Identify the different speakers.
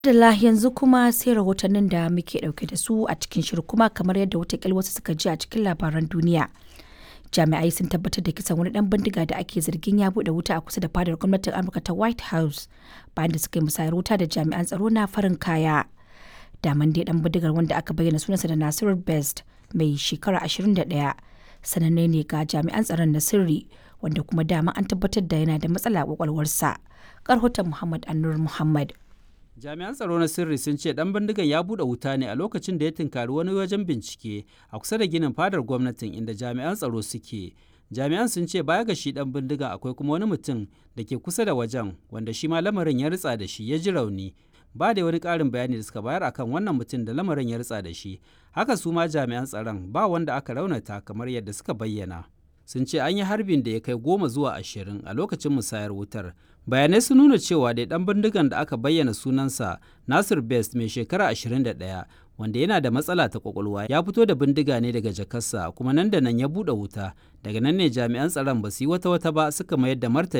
Speaker 1: Adala yanzu kuma sai rahotannin da muke dauke da su a cikin shirin kuma kamar yadda watakila wasu suka ji a cikin labaran duniya. Jami'ai sun tabbatar da kisan wani dan bindiga da ake zargin ya bude wuta a kusa da fadar gwamnatin Amurka ta White House bayan da suka yi musayar wuta da jami'an tsaro na farin kaya. Daman dai dan bindigar wanda aka bayyana sunansa da Nasiru Best mai shekara 21 sananne ne ga jami'an tsaron na sirri wanda kuma dama an tabbatar da yana da matsala a kwakwalwarsa. Karhoton Muhammad Annur Muhammad.
Speaker 2: jami'an tsaro na sirri sun ce dan bindigan ya bude wuta ne a lokacin da ya tunkari wani wajen bincike a kusa da ginin fadar gwamnatin inda jami'an tsaro suke jami'an sun ce baya ga shi dan bindigan akwai kuma wani mutum da ke kusa da wajen wanda shi ma lamarin ya ritsa da shi ya ji rauni ba da wani ƙarin bayani da suka bayar akan wannan mutum da lamarin ya ritsa da shi haka su ma jami'an tsaron ba wanda aka raunata kamar yadda suka bayyana sun ce an yi harbin da ya kai goma zuwa ashirin a lokacin musayar wutar bayanai sun nuna cewa dai dan bindigan da aka bayyana sunansa nasir best mai shekara 21 wanda yana da matsala ta kwakwalwa ya fito da bindiga ne daga jakarsa kuma nan da nan ya buɗe wuta daga nan ne jami'an tsaron ba su yi wata wata ba suka mayar da martani